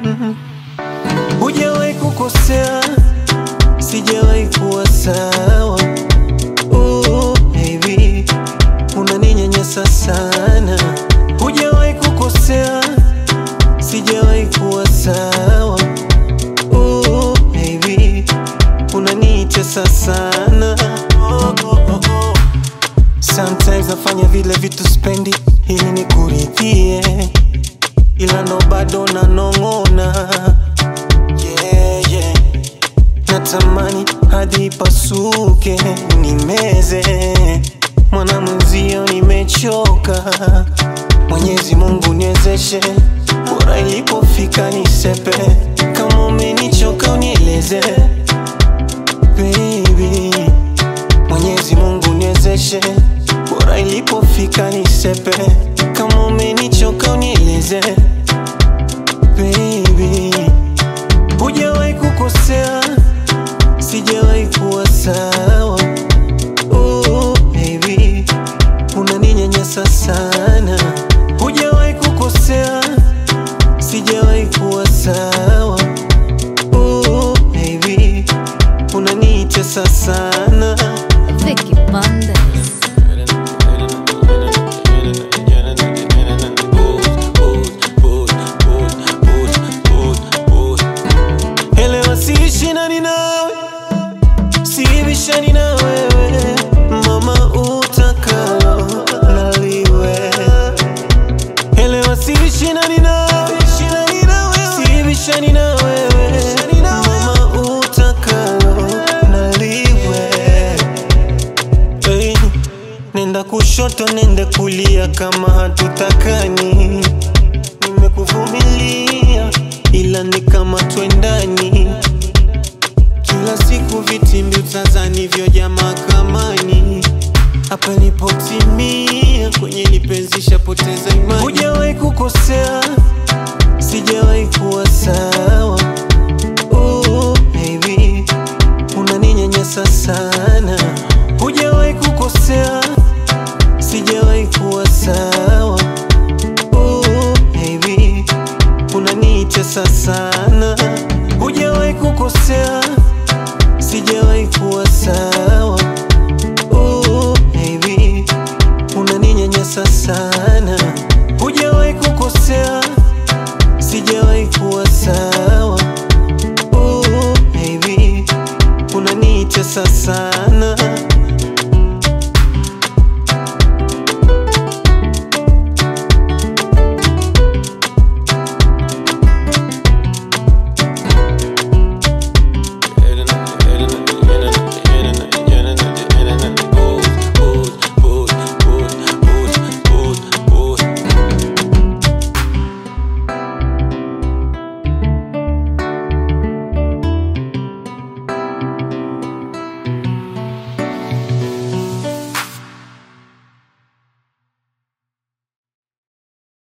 Hujawahi kukosea, sijawahi kuwa sawa. Oh, baby, unaninyanyasa sana. Hujawahi kukosea, sijawahi kuwa sawa. Oh, baby, unanitesa sana. Oh, oh, oh, oh. Sometimes nafanya vile vitu spendi ili nikuridhie, ila ndo bado nanong'ona. Yeah, yeah. Natamani hadi pasuke nimeze, mwana mwenzio nimechoka. Mwenyezi Mungu niwezeshe, bora ilipofika nisepe. Kama umenichoka unieleze baby. Mwenyezi Mungu niwezeshe, bora ilipofika nisepe. Kama umenichoka unieleze baby. Hujawahi kukosea, sijawahi kuwa sawa. Oh, baby, unaninyanyasa sana. Hujawahi kukosea, sijawahi kuwa sawa. Oh, baby, unanitesa sana. Vicky Bandes. Elewa siishindani nawe, sibishani na wewe, mama utakalo naliwe. Elewa siishindani nawe, sibishani na wewe, mama utakalo naliwe. Hey, nenda kushoto, nende kulia, kama hatutakani. Nimekuvumilia ila ni kama twendani, kila siku vitimbi utazani vyoja mahakamani. Hapa nipotimia kwenye lipenzi shapoteza imani. Hujawahi kukosea, sijawahi kuwa sawa. Oh, baby, unaninyanyasa sana. Hujawahi kukosea, sijawahi kuwa sawa. Oh, baby, unanitesa sana.